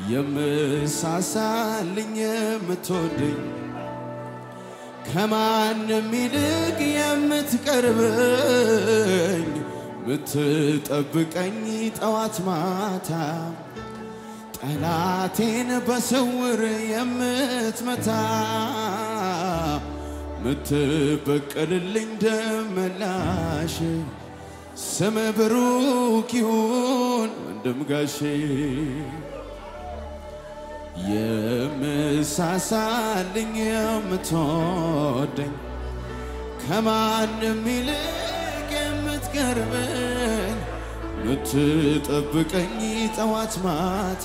የምሳሳልኝ የምትወደኝ ከማንም ይልቅ የምትቀርበኝ ምትጠብቀኝ ጠዋት ማታ ጠላቴን በስውር የምትመታ ምትበቀልልኝ ደመላሽ ስም ብሩክ ይሁን ወንድም ጋሼ የምሳሳልኝ የምትወደኝ ከማንም ይልቅ የምትቀርበኝ ምትጠብቀኝ ጠዋት ማታ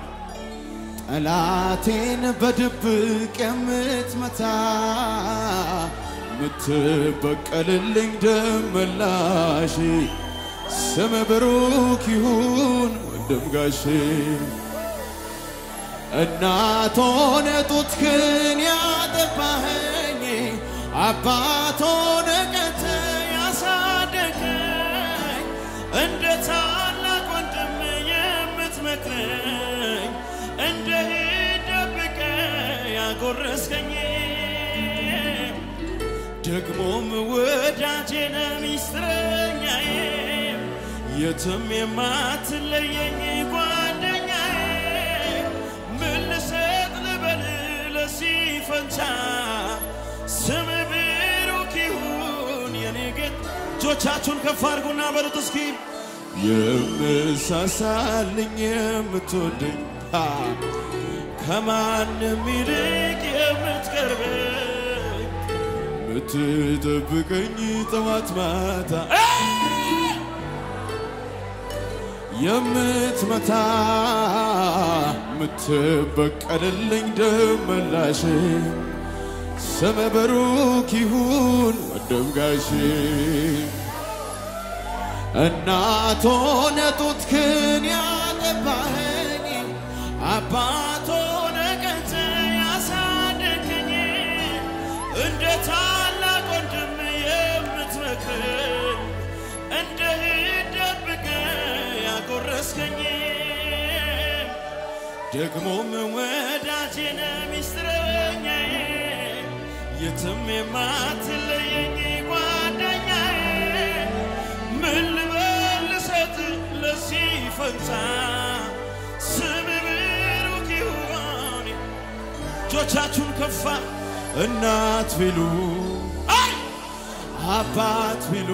ጠላቴን በድብቅ የምትመታ ምትበቀልልኝ ደመላሽ ስም ብሩክ ይሁን ወንድም ጋሼ እናት ሆነ ጡትህን ያጠባኸኝ አባት ሆነ ቀተ ያሳደገኝ እንደ ታላቅ ወንድም የምትመክረኝ እንደ ሂድ ደብቀ ያጎረስከኝ ደግሞም ወዳጄነ ሚስጥረኛዬ የትም የማትለየኝ ጓደኛዬ ምን ልሰጥ ልበል ለዚህ ፈንታ ስም ብሩክ ይሁን የኔ ጌታ እጆቻችሁን ከፍ አድርጉና በሉት እስኪ የምሳሳልኝ የምትወደኝ አ፣ ከማንም ይልቅ የምትቀርበኝ ምትጠብቀኝ ጠዋት ማታ አ! የምትመታ ምትበቀልልኝ ደመላሽ ስም ብሩክ ይሁን ወንድም ጋሼ እናት ሆነ ጡትህን ያጠባኸኝ አባት ሆነ ቀተ ያሳደገኝ እንደ ታላቅ ወንድም የምትመክረኝ እንደ ሂድ ደብቀ ያጎረስከኝ ደግሞም ወዳጄነ ሚስጥረኛዬ የትም የማትለየኝ ጓደኛዬ ምን ልበል ልሰጥ ለዚህ ፈንታ ስም ብሩክ ይሁን እጆቻችሁን ከፋ እናት ቢሉ አይ አባት ቢሉ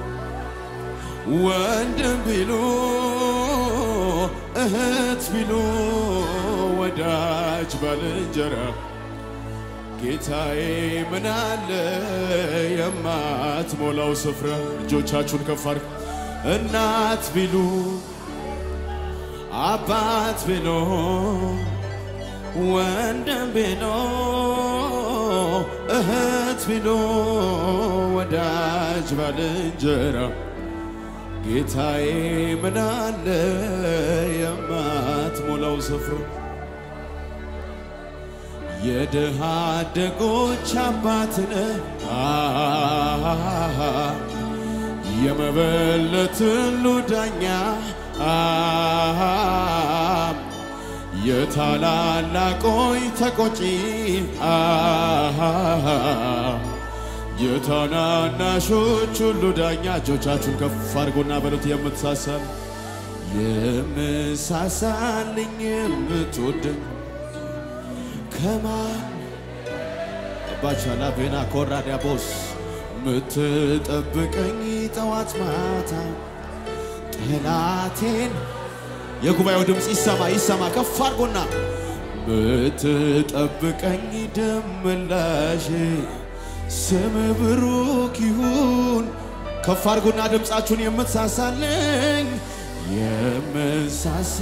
ወንድም ቢሉ እህት ቢሉ ወዳጅ ባልንጀራ ጌታዬ ምን አለ የማትሞላው ስፍራ እጆቻችሁን ከፍ አድርጉ። እናት ቢሉ አባት ቢሉ ወንድም ቢሉ እህት ቢሉ ወዳጅ ባልንጀራ ጌታዬ ምን አለ የማትሞላው ስፍራ የድሃ አደጎች አባትነ የመበለትን ሁሉ ዳኛ የታላላቆይ ተቆጪ የታናናሾች ሁሉ ዳኛ እጆቻችሁን ከፍ አድርጎና በሉት የምትሳሳል የምሳሳልኝ የምትወደኝ ከማን ባቻላ ቤና ኮራ ዲያቦስ ምትጠብቀኝ ጠዋት ማታ ጠላቴን የጉባኤው ድምፅ ይሰማ ይሰማ ከፍ አድርጎና ምትጠብቀኝ ደመላሽ ስም ብሩክ ይሁን ከፍ አድርጎና ድምፃችሁን የምትሳሳልኝ የምሳሳ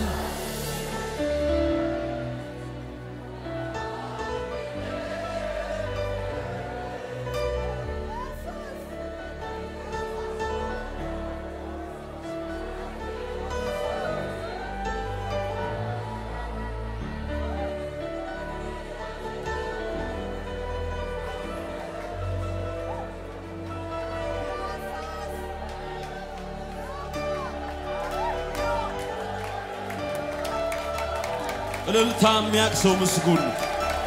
እልልታ የሚያቅ ሰው ምስጉን ነው።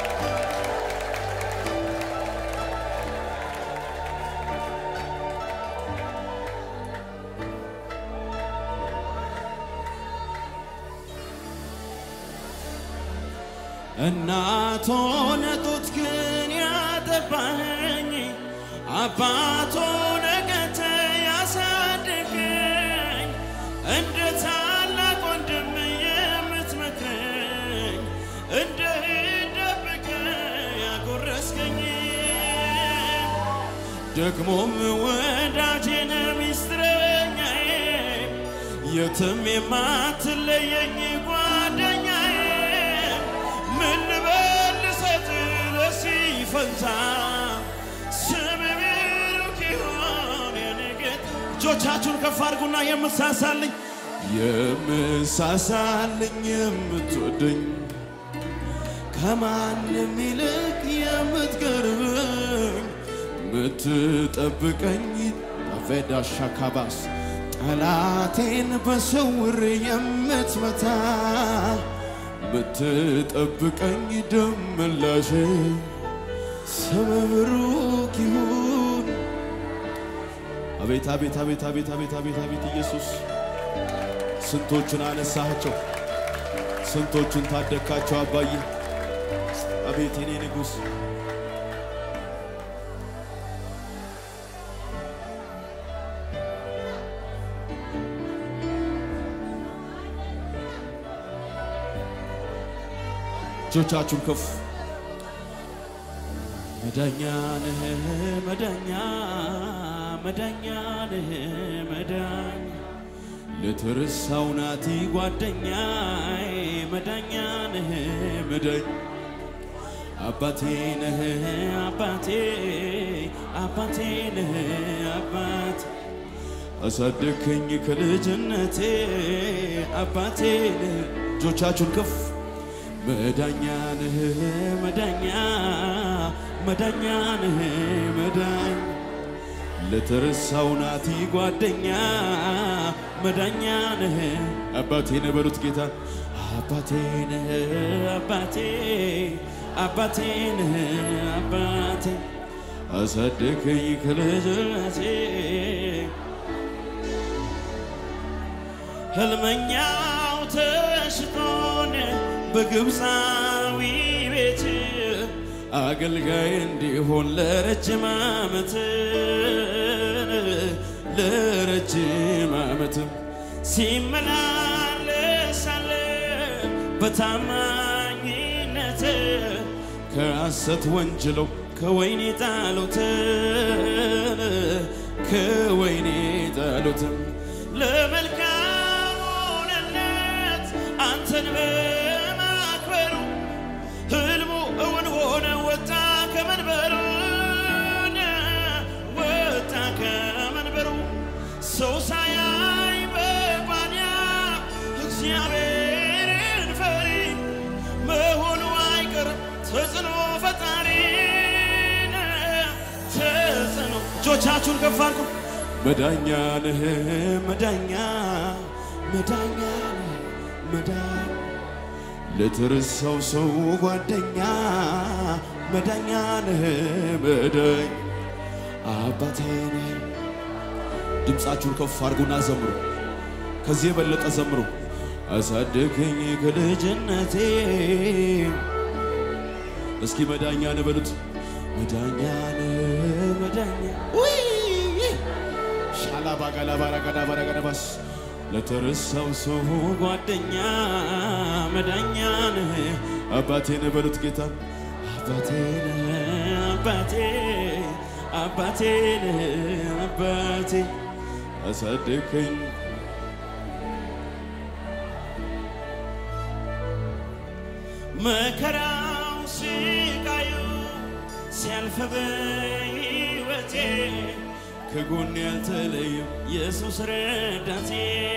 እናት ሆነ ጡት ግን ያጠባኸኝ አባት ሆነ ገተ ያሳደገኝ እንደ ታላቅ ወንድም የምትመክረኝ እንደ ደብቀ ያጎረስከኝ ደግሞም ወዳጄነ ሚስጥረኛዬ የትም የማትለየኝ ጓደኛዬ ምን ልበል ልሰጥህ ለዚህ ፈንታ ስም ብሩክ ይሁን የኔ ጌታ። እጆቻችሁን ከፍ አድርጉና የምሳሳልኝ የምሳሳልኝ የምትወደኝ ከማንም ይልቅ የምትቀርበኝ ምትጠብቀኝ አፌዳ ሻካባስ ጠላቴን በስውር የምትመታ ምትጠብቀኝ ደመላሽ ስም ብሩክ ይሁን። አቤት አቤት አቤት አቤት አቤት አቤት አቤት ኢየሱስ ስንቶቹን አነሳቸው፣ ስንቶቹን ታደካቸው አባዬ። አቤት የኔ ንጉሥ እጆቻችሁን ከፍ መዳኛ ነህ መዳኛ መዳኛ ነህ መዳኝ ለተረሳው ናቲ ጓደኛ መዳኛ ነህ መዳኝ አባቴ ነህ አባቴ አባቴ ነህ አባቴ አሳደግከኝ ከልጅነቴ አባቴ ነህ እጆቻችሁን ከፍ መዳኛ ነህ መዳኛ መዳኛ ነህ መዳኝ ለተረሳው ናቲ ጓደኛ መዳኛ ነህ አባቴ ነህ በሉት ጌታ አባቴ ነህ አባቴ አባቴ ነህ አባቴ አሳደገኝ ከልጅነቴ ህልመኛው ተሽጦን በግብፃዊ ቤት አገልጋይ እንዲሆን ለረጅም ዓመት ለረጅም ዓመት ሲመላለሳለ በታማኝነት ከሐሰት ወንጅለው ከወይኔ ጣሉት ከወይኔ ጣሉት ለመልካም ሆነለት አንተን በማክበሩ ህልሙ እውን ሆነ ወጣ ከመንበሩ ወጣ ከመንበሩ ሰው ሳያይ በባንያ እግዚአብሔርን ፈሪ መሆኑ አይቀርም ተጽዕኖ ፈጣሪ ተጽዕኖ እጆቻችሁን ከፍ አድርጉ መዳኛ ነህ መዳኛ መዳኛ ነህ መዳኝ ለተረሳው ሰው ጓደኛ መዳኛ ነህ መዳኝ አባቴ ነህ። ድምፃችሁን ከፍ አድርጉና ዘምሩ። ከዚህ የበለጠ ዘምሩ። አሳደገኝ ከልጅነቴ እስኪ መዳኛ ነህ በሉት። መዳኛ ነህ መዳኛ ውይ ሻላ ባጋላ ባራጋዳ ባራጋዳባስ ለተረሳው ሰው ጓደኛ መዳኛ ነህ አባቴ ነህ በሉት ጌታ አባቴ ነህ አባቴ አባቴ ነህ አባቴ አሳደገኝ መከራው ስቃዩ ሲያልፍ በሕይወቴ ከጎን ያልተለየም ኢየሱስ ረዳቴ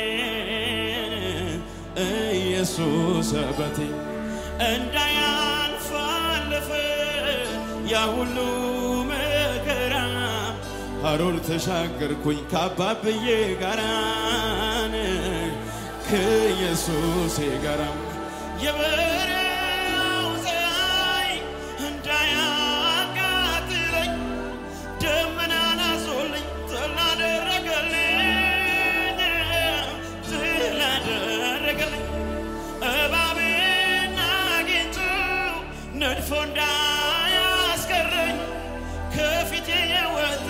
ኢየሱስ አባቴ እንዳያልፍ አለፈ ያ ሁሉ መከራ ሀሮር ተሻገርኩኝ ከአባብዬ ጋራን ከኢየሱሴ ጋራ የበረሃው ፀሐይ እንዳያቃጥለኝ ደመናን አዞልኝ ስላደረገልኝ ስላደረገልኝ እባብና ጊንጡ ነድፎ እንዳያስቀረኝ ከፊቴ የወጣ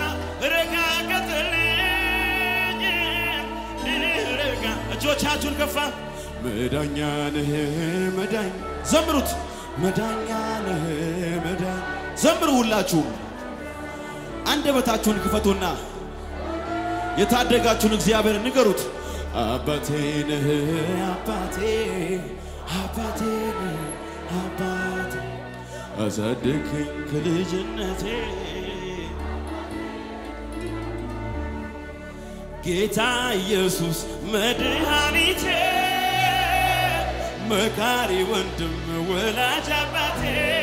ረጋገጥልኝ ረጋ እጆቻችሁን ከፋ መዳኛ ነህ መዳኝ ዘምሩት መዳኛ ነህ መዳኝ ዘምሩ ሁላችሁም አንደበታችሁን ክፈቱና የታደጋችሁን እግዚአብሔር ንገሩት አባቴ ነህ አባቴ አባቴ ነህ አባቴ አሳደግከኝ ከልጅነቴ ጌታ ኢየሱስ መድኃኒቴ መካሪ ወንድም ወላጅ አባቴ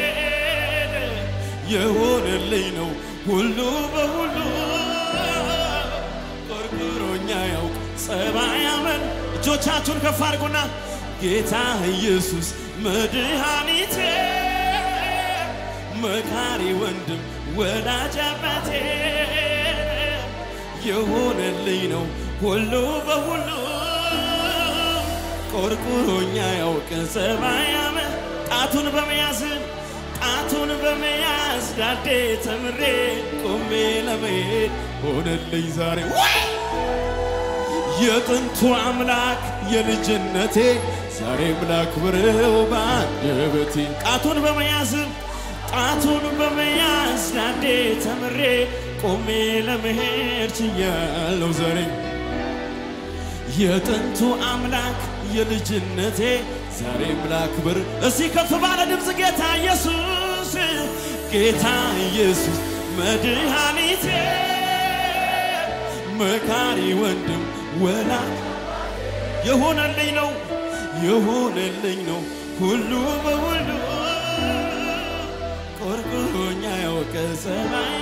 የሆነልኝ ነው ሁሉ በሁሉ ቆርቆሮኛ ያውቅ ጸባይ አመን እጆቻችሁን ከፍ አድርጉና ጌታ ኢየሱስ መድኃኒቴ መካሪ ወንድም ወላጅ አባቴ የሆነልኝ ነው ሁሉ በሁሉ ቆርቁሮኛ ያውቅ ጸባይ አመን ጣቱን በመያዝ ጣቱን በመያዝ ዳዴ ተምሬ ቆሜ ለመሄድ ሆነልኝ ዛሬ የጥንቱ አምላክ የልጅነቴ ዛሬም ላክብረው በአንደበቴ ጣቱን በመያዝ ጣቱን በመያዝ ዳዴ ተምሬ ቆሜ ለመሄድ ችያለሁ ዛሬ የጥንቱ አምላክ የልጅነቴ ዛሬም ላክብር እስቲ ከፍ ባለ ድምፅ ጌታ ኢየሱስ ጌታ ኢየሱስ መድኃኒቴ መካሪ ወንድም ወላ የሆነልኝ ነው የሆነልኝ ነው ሁሉ በሁሉ ቆርቆሮኛ ያወቀ ሰማይ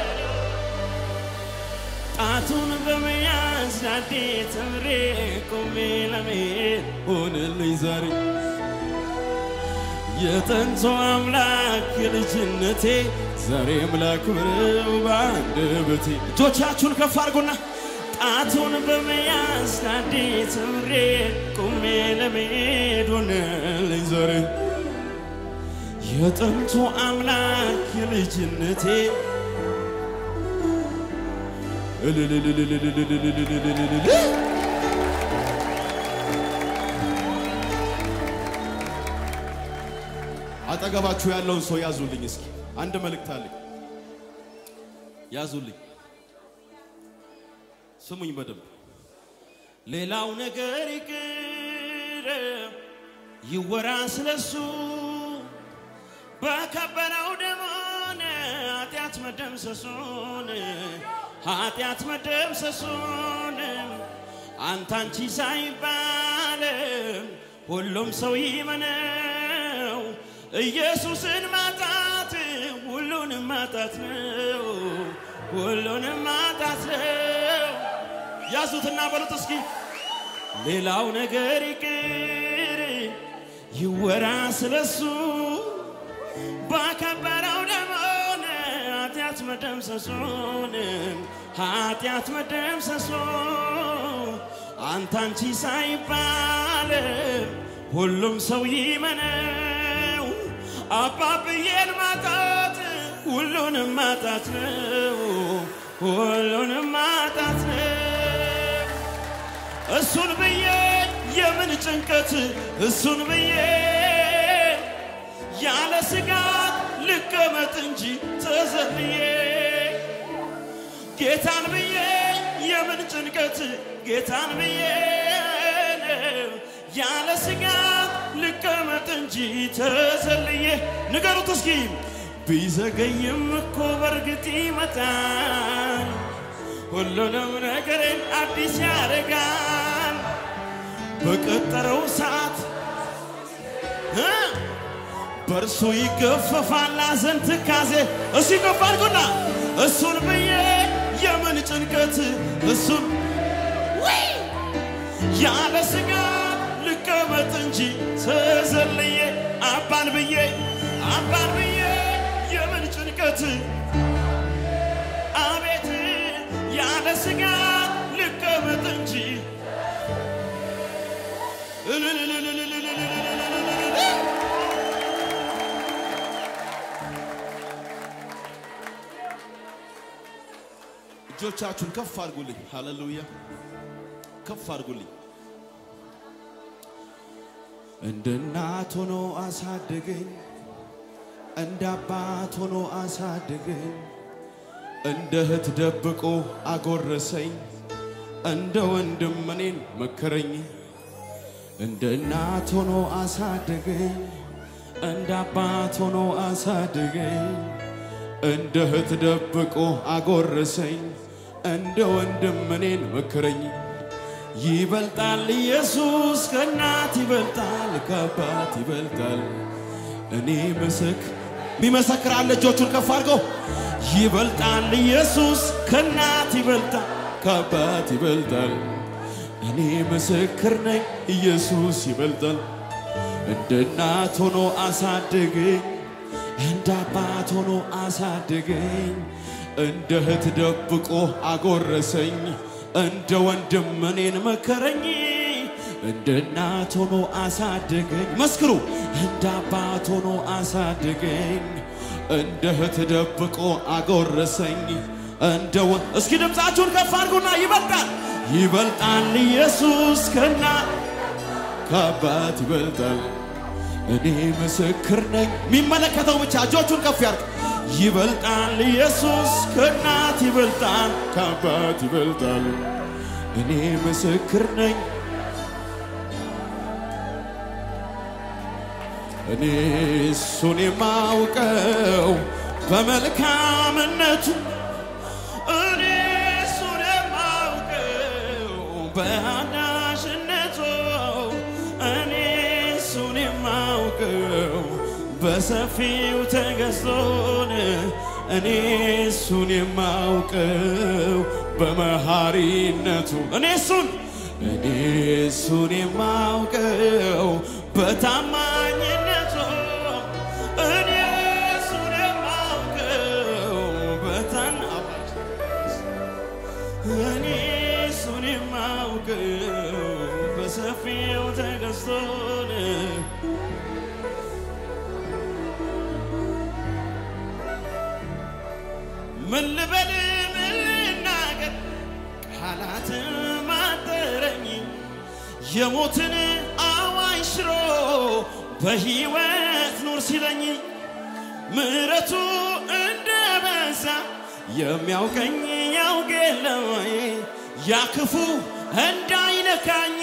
ጣቱን በመያዝ ዳዴ ተምሬ ቆሜ ለመሄድ ሆነልኝ ዛሬ የጥንቱ አምላክ የልጅነቴ ዛሬም ላክብረው በአንደበቴ እጆቻችሁን ከፍ አድርጉና ጣቱን በመያዝ ዳዴ ተምሬ ቆሜ ለመሄድ ሆነልኝ ዛሬ የጥንቱ አምላክ የልጅነቴ እልልልልልልልልልልልልልል አጠገባችሁ ያለውን ሰው ያዙልኝ እስኪ አንድ መልእክት አለኝ ያዙልኝ ስሙኝ በደንብ ሌላው ነገር ይቅር ይወራ ስለሱ በከበረው ደሞን ኃጢአት መደምሰሱን ኃጢአት መደምሰሱን አንተ አንቺ ሳይባል ሁሉም ሰው ይመነው ኢየሱስን ማጣት ሁሉንም ማጣት ነው ሁሉንም ማጣት ነው ያዙትና በሉት እስኪ ሌላው ነገር ይቅር ይወራ ስለሱ ባከበረው ደሞን ኃጢአት መደምሰሱን ኃጢአት መደምሰሱ አንተ አንቺ ሳይባል ሁሉም ሰው ይመነው አባብዬን ማጣት ሁሉንም ማጣት ነው ሁሉንም ማጣት ነው እሱን ብዬ የምን ጭንቀት እሱን ብዬ ያለ ስጋት ልቀመጥ እንጂ ተዘልዬ ጌታን ብዬ የምን ጭንቀት ጌታን ብዬ ያለ ስጋት ልቀመጥ እንጂ ተዘልዬ ንገሩት እስኪ ቢዘገይም እኮ በእርግጥ ይመጣል ሁሉንም ነገሬን አዲስ ያደርጋል በቀጠረው ሰዓት እ በእርሱ ይገፈፋል ሐዘን ትካዜ እሱ ይገፋልኩና እሱን ብዬ የምን ጭንቀት እሱን ውይ! ያለ ስጋት ልቀ ልቀመጥ እንጂ ተዘልዬ አባን ብዬ አባን ብዬ የምን ጭንቀት አቤት ያለ ስጋት ልቀመጥ እንጂ እጆቻችሁን ከፍ አድርጉልኝ። ሃሌሉያ ከፍ አድርጉልኝ። እንደ እናት ሆኖ አሳደገኝ፣ እንደ አባት ሆኖ አሳደገኝ፣ እንደ እህት ደብቆ አጎረሰኝ፣ እንደ ወንድም እኔን መከረኝ። እንደ እናት ሆኖ አሳደገኝ፣ እንደ አባት ሆኖ አሳደገኝ፣ እንደ እህት ደብቆ አጎረሰኝ፣ እንደ ወንድም እኔን መከረኝ። ይበልጣል ኢየሱስ ከእናት ይበልጣል ከአባት ይበልጣል። እኔ ምስክ የሚመሰክር አለ እጆቹን ከፍ አድርገው። ይበልጣል ኢየሱስ ከእናት ይበልጣል ከአባት ይበልጣል። እኔ ምስክር ነኝ ኢየሱስ ይበልጣል። እንደ እናት ሆኖ አሳደገኝ፣ እንደ አባት ሆኖ አሳደገኝ፣ እንደ እህት ደብቆ አጎረሰኝ፣ እንደ ወንድም እኔን መከረኝ። እንደ እናት ሆኖ አሳደገኝ፣ መስክሩ። እንደ አባት ሆኖ አሳደገኝ፣ እንደ እህት ደብቆ አጎረሰኝ፣ እንደ ወ እስኪ ድምፃችሁን ከፍ አድርጉና ይበልጣል ይበልጣል ኢየሱስ ከና ከአባት ይበልጣል። እኔ ምስክር ነኝ። የሚመለከተው ብቻ እጆቹን ከፍ ያርግ። ይበልጣል ኢየሱስ ከእናት ይበልጣል ከአባት ይበልጣል። እኔ ምስክር ነኝ። እኔ እሱን የማውቀው በመልካምነቱ እኔ እሱን የማውቀው በአዳሽነቱ እኔ እሱን የማውቀው በሰፊው ተገዝቶን እኔ እሱን የማውቀው በመሐሪነቱ እኔ እሱን እኔ እሱን የማውቀው በታማኝነቱ እኔ እሱን የማውቀው በታናባች እኔ እሱን የማውቀው በሰፊው ተገዝቶን ምን ልበል ምን ልናገር ቃላት ማጠረኝ የሞትን አዋጅ ሽሮ በሕይወት ኑር ሲለኝ ምሕረቱ እንደ በዛ የሚያውቀኝ ያውቅ የለም ወይ? ያ ክፉ እንዳይነካኝ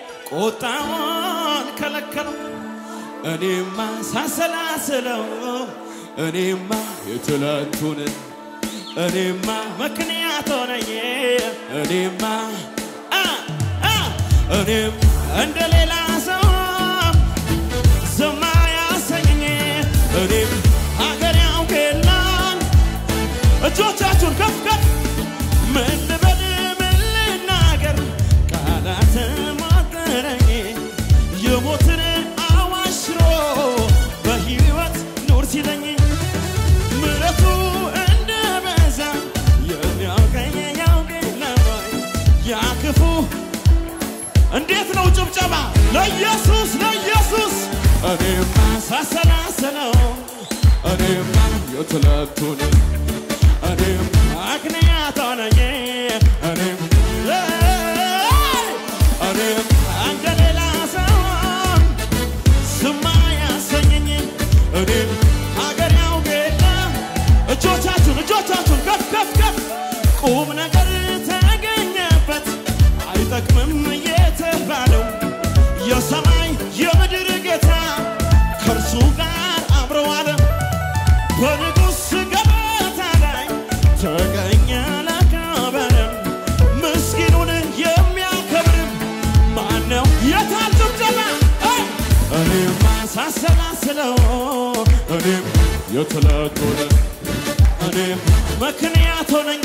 ቁጣውን ከለከለው። እኔማ ሳሰላስለው እኔማ የትላንቱን እኔማ ምክንያት ሆነኝ እኔማ አ አ እኔም እንደ ሌላ ሰው ዝም አያሰኘኝ እኔም ሀገር ያውቅላል እጆቻችሁን ከፍ ከፍ ምን ልበል ምን ልናገር ቃላት ማጠረኝ የሞትን አዋጅ ሽሮ በሕይወት ኑር ሲለኝ ምሕረቱ እንደ በዛ የሚያውቀኝ ያውቀኝ ነበር ያ ክፉ እንዴት ነው ጭብጨባ ለኢየሱስ ለኢየሱስ እኔማ ሳሰላሰለው እኔማ የትላንቱን እኔም ምክንያት ሆነኝ እኔም እኔም እንደ ሌላ ሰው ዝም አያሰኘኝ እኔም ሀገር ያውጌላ እጆቻችሁን እጆቻችሁን ከፍ ከፍ ከፍ ቁም ነገር ተገኘበት አይጠቅምም የተባለው የሰማይ የምድር ጌታ ከእርሱ ጋር አብረው አለ በንጉሥ ገበታ ላይ ተገኘ ለከበረም ምስኪኑን የሚያከብርም ማነው? የታል ጭብጨባ? አይ! እኔማ ሳሰላስለው እኔም የትላንቱን እኔም ምክንያት ሆነኝ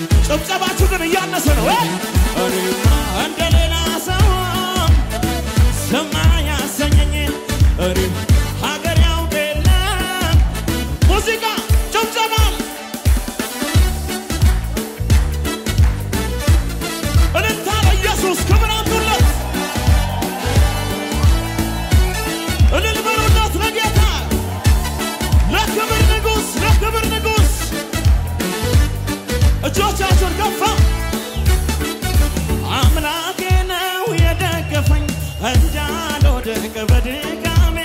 ጭብጨባችሁ ግን እያነሰ ነው። አይ! እኔማ እንደ ሌላ ሰው ዝም አያሰኘኝ እኔ ሀገር ያውቅ የለም ሙዚቃ ጭብጨባ እልልታ ለኢየሱስ ክብር አምጡለት እልል በሉለት ለጌታ ለክብር ንጉሥ ለክብር ንጉሥ እጆቻችሁን ከፋ አምላኬ ነው የደገፈኝ እንዳልወድቅ በድካሜ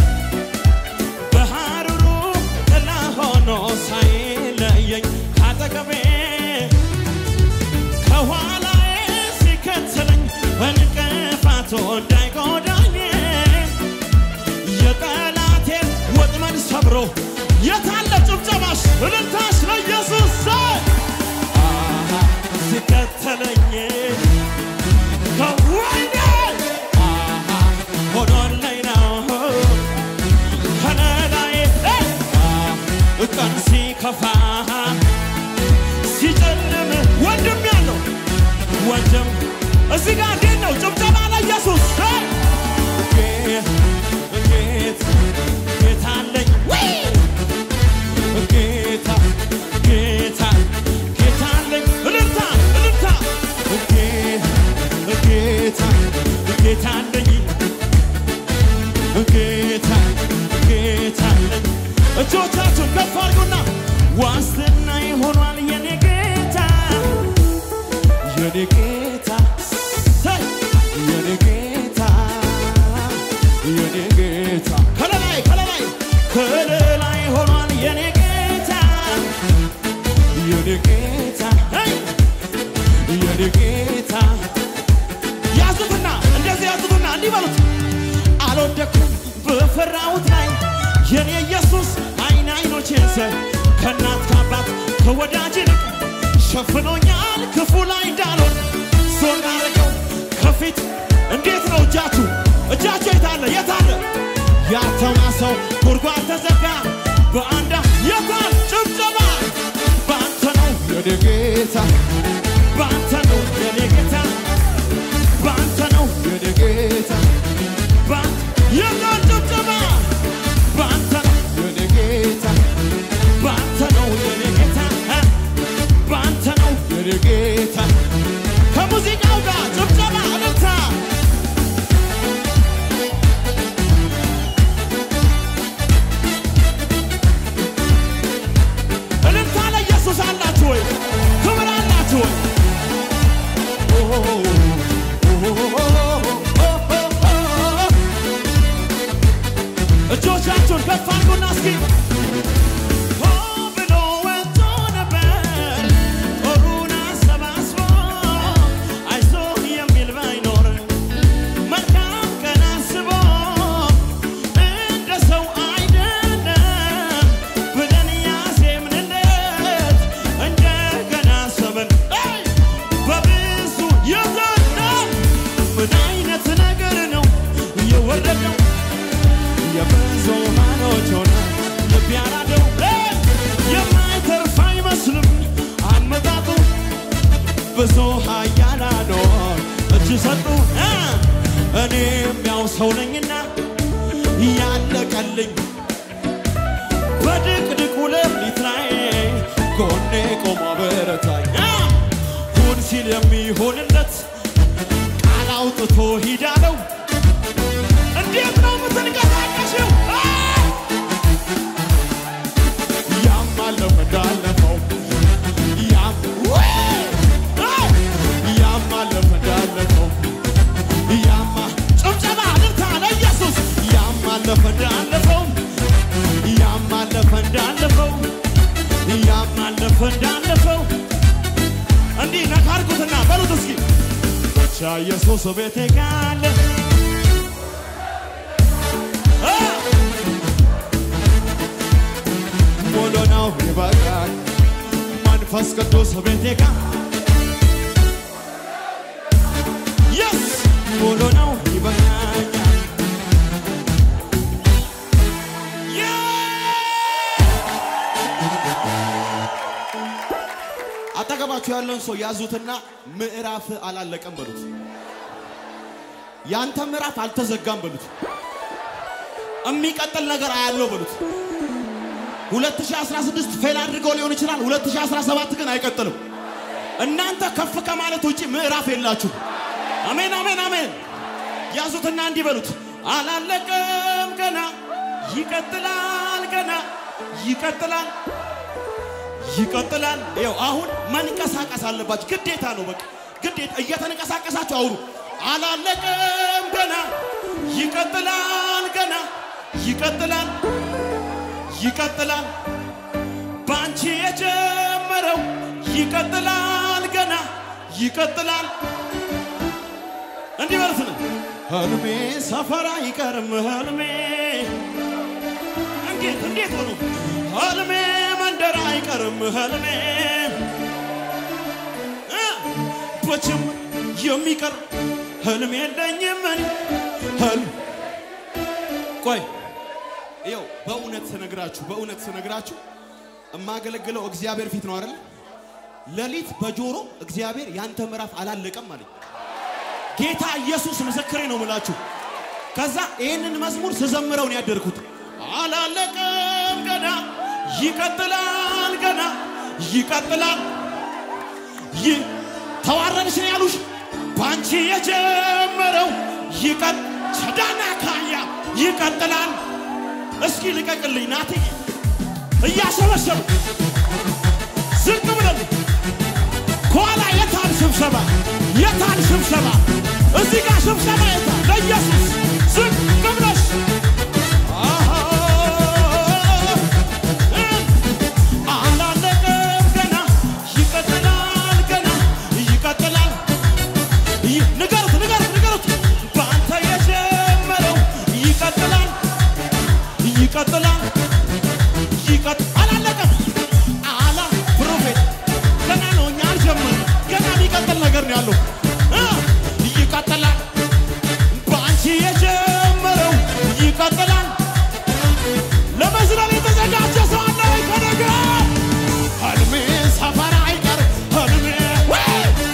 በሐሩሩ ጥላ ሆኖ ሳይለየኝ ካጠገቤ ከኋላዬ ሲከተለኝ እንቅፋቱ እንዳይጎዳኝ የጠላቴን ወጥመድ ሰብሮ የታለ ጭብጨባሽ እልልታሽ ለኢየሱስ አሃ፣ ሲከተለኝ ከወይኔ አሃ፣ ሆኖልኝ ነው ከለላዬ አሃ፣ ቀን ሲከፋ ሲጨልም ወንድም ያለው ወንድም እዚህ ጋር እንዴት ነው ጭብጨባ ለኢየሱስ ጌ- ጌት ጌታ አለኝ ወይ ጌታ ጌታ ጌታ አለኝ እልልታ እልልታ ጌ- ጌታ ጌታ አለኝ ጌታ ጌታ አለኝ እጆቻችሁን ከፍ አድርጉና ዋስትና ይሆኗል የኔ ጌታ የኔ ጌታ ሰይ የኔ ጌታ የኔ ጌታ ከለላይ ከለላይ ከለላይ ሆኗል የኔ ጌታ የኔ ጌታ ሄይ! የኔ ጌታ ያዙትና እንደዚህ ያዙትና እንዲህ በሉት አልወደኩም በፈራሁት ላይ የኔ ኢየሱስ አይን አይኖቼን ሰ ከእናት ከአባት ከወዳጅ ይልቅ ሸፍኖኛል ክፉ ላይ እንዳልሆን ዞር አረገው ከፊት እንዴት ነው እጃችሁ እጃችሁ የታለ የታለ ያተማ ሰው ጉድጓድ ተዘጋ በአንዳ የታል ጭብጨባ በአንተ ነው የኔ ጌታ በአንተ ነው የኔ ጌታ በአንተ ነው የኔ ጌታ በአንተ የታል ጭብጨባ በአንተ ነው የኔ ጌታ በአንተ ነው የኔ ጌታ እ በአንተ ነው የኔ ጌታ ከሙዚቃው ጋር ጭብጨባ እልልታ እልልታ ለኢየሱስ አላችሁ ወይ? ክብር አላችሁ ወይ? እጆቻችሁን ከፍ አድርጉና እስኪ ሆ ብሎ ወጥቶ ነበር ጦሩን አሰባስቦ አይዞህ የሚል ባይኖር መልካም ቀን አስቦ እንደ ሰው አይደለም ብለን ያዜምንለት እንደገና ሰበን አይ! በብዙ የዘና ምን አይነት ነገር ነው የወረደው የብዙሃኖች ሆነ ልብ ያራደው አይ! የማይተርፍ አይመስልም አመጣጡ ብዙ ኃያላኖች እጅ ሰጡ እ እኔም ያው ሰው ነኝና ያለቀልኝ በድቅድቁ ሌሊት ላይ ጎኔ ቆሞ በረታኝ እ ሁን ሲል የሚሆንለት ቃል አውጥቶ ሂዳለው እንዴት ነው የምትንቀሳቀሽው? እ ያም አለፈ እንዳለፈው ያም ወይ! እ ያም አለፈ እንዳለፈው ያማ ጭብጨባ እልልታ ለኢየሱስ ያም አለፈ እንዳለፈው ያም አለፈ እንዳለፈው ያም አለፈ እንዳለፈው እንዲህ ነካ አድርጉትና በሉት እስኪ ብቻ ኢየሱስ ቤቴ ካለ እ ሙሉ ነው ይበቃል መንፈስ ቅዱስ ቤቴ ጋር የስ ሙሉ ነው ይበቃኛል አጠገባችሁ ያለውን ሰው ያዙትና ምዕራፍ አላለቀም በሉት። ያንተ ምዕራፍ አልተዘጋም በሉት። የሚቀጥል ነገር አያለው በሉት። 2016 ፌል አድርገው ሊሆን ይችላል። 2017 ግን አይቀጥልም። እናንተ ከፍ ከማለት ውጪ ምዕራፍ የላችሁ። አሜን፣ አሜን፣ አሜን። ያዙትና እንዲህ በሉት፣ አላለቀም ገና ይቀጥላል፣ ገና ይቀጥላል፣ ይቀጥላል። ይኸው አሁን መንቀሳቀስ አለባችሁ፣ ግዴታ ነው። በቃ ግዴታ እየተንቀሳቀሳችሁ አውሩ። አላለቀም ገና ይቀጥላል፣ ገና ይቀጥላል፣ ይቀጥላል። በአንቺ የጀመረው ይቀጥላል፣ ገና ይቀጥላል። እንዲህ በሉት ነው ህልሜ ሰፈር አይቀርም ህልሜ እንዴት እንዴት ሆኖ ህልሜ መንደር አይቀርም ህልሜ እ በችም የሚቀር ህልም የለኝም እኔ ህልም ቆይ ይኸው በእውነት ስነግራችሁ በእውነት ስነግራችሁ የማገለግለው እግዚአብሔር ፊት ነው አይደል ሌሊት በጆሮ እግዚአብሔር ያንተ ምዕራፍ አላለቀም አለኝ ጌታ ኢየሱስ ምስክሬ ነው ምላችሁ። ከዛ ይህንን መዝሙር ስዘምረው ነው ያደርኩት። አላለቀም ገና ይቀጥላል፣ ገና ይቀጥላል። ይህ ተዋረድሽ ነው ያሉሽ በአንቺ የጀመረው ይቀጥ ቸዳና ካያ ይቀጥላል። እስኪ ልቀቅልኝ ናት እያሸበሸቡ ዝቅ ብለን ከኋላ የታል ስብሰባ የታል ስብሰባ? እዚህ ጋር ስብሰባ የታል? ለኢየሱስ ዝቅ ብለሽ አሃ፣ እ አላለቀም ገና ይቀጥላል፣ ገና ይቀጥላል። ይ- ንገሩት፣ ንገሩት፣ ንገሩት በአንተ የጀመረው ይቀጥላል፣ ይቀጥላል፣ ይቀጥ አላለቀም። አላ ፕሮፌት ገና ነው፣ እኛ አልጀመርንም። ገና የሚቀጥል ነገር ነው ያለው እ ይቀጥላል። በአንቺ የጀመረው ይቀጥላል። ለመዝለል የተዘጋጀ ሰው አለ ወይ ከነገ ህልሜ ሰፈር አይቀር ህልሜ ወይ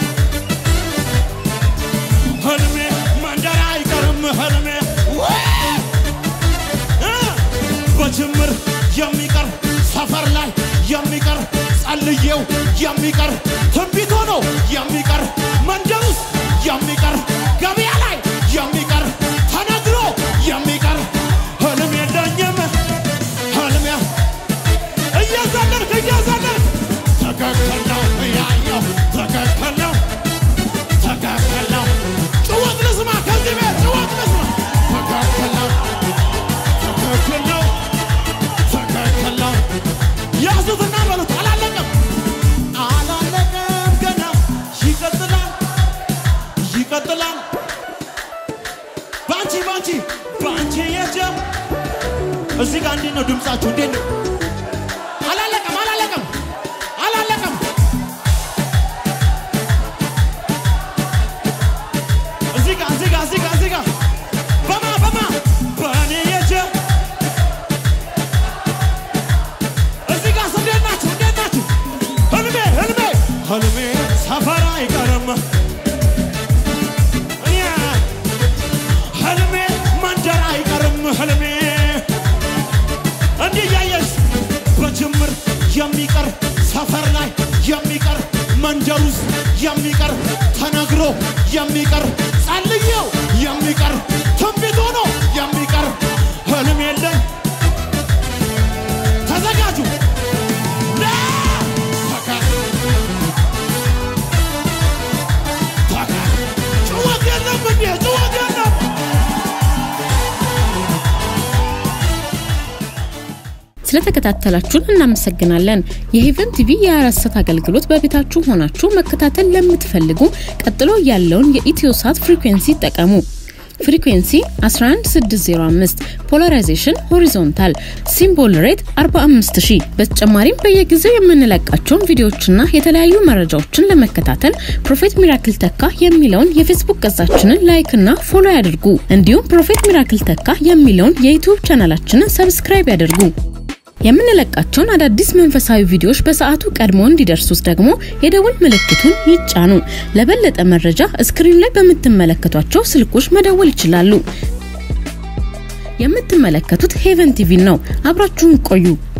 ህልሜ መንደር አይቀርም ህልሜ ወይ እ በጅምር የሚቀር ሰፈር ላይ የሚቀር ጸልዬው የሚቀር ትንቢት ሆኖ የሚቀር መንደር ውስጥ የሚቀር ገበያ ላይ የሚቀር ተነግሮ የሚቀር ህልም የለኝም ህልም እየዘለልክ እየዘለልክ ትክክል ነው ያየው ትክክል ነው ትክክል ነው ጭወት ልስማ ከዚህ ቤት ጭወት ልስማ ትክክል ነው ትክክል ነው ትክክል ነው ያዙትና በሉት አላለቀም አላለቀም ገና ይቀጥላል ይቀጥላል በአንቺ በአንቺ በአንቺ የጀም እዚህ ጋር እንዴት ነው ድምፃችሁ እንዴት ነው አላለቀም አላለቀም አላለቀም እዚህ ጋር እዚህ ጋር እዚህ ጋር እዚህ ጋር በማ በማ በእኔ የጀም እዚህ ጋር እንዴት ናችሁ እንዴት ናችሁ ህልሜ ህልሜ ህልሜ ሰፈር አይቀርም እኔ ህልሜ መንደር አይቀርም ህልሜ እንዲህ እያየሽ በጅምር የሚቀር ሰፈር ላይ የሚቀር መንደር ውስጥ የሚቀር ተነግሮ የሚቀር ጸልዬው የሚቀር ትንቢት ሆኖ የሚቀር ህልም የለን ተዘጋጁ ና! ተካ- ተካ- ጭወት የለም እንዴ ጭወት የለም ስለተከታተላችሁን እናመሰግናለን። የሄቨን ቲቪ የአራት ሰዓት አገልግሎት በቤታችሁ ሆናችሁ መከታተል ለምትፈልጉ ቀጥሎ ያለውን የኢትዮሳት ፍሪኩዌንሲ ይጠቀሙ። ፍሪኩዌንሲ 11605 ፖላራይዜሽን ሆሪዞንታል ሲምቦል ሬት 45000 በተጨማሪም በየጊዜው የምንለቃቸውን ቪዲዮዎችና የተለያዩ መረጃዎችን ለመከታተል ፕሮፌት ሚራክል ተካ የሚለውን የፌስቡክ ገጻችንን ላይክ እና ፎሎ ያድርጉ። እንዲሁም ፕሮፌት ሚራክል ተካ የሚለውን የዩቲዩብ ቻናላችንን ሰብስክራይብ ያድርጉ። የምንለቃቸውን አዳዲስ መንፈሳዊ ቪዲዮዎች በሰዓቱ ቀድሞ እንዲደርሱት ደግሞ የደውል ምልክቱን ይጫኑ። ለበለጠ መረጃ ስክሪን ላይ በምትመለከቷቸው ስልኮች መደወል ይችላሉ። የምትመለከቱት ሄቨን ቲቪ ነው። አብራችሁን ቆዩ።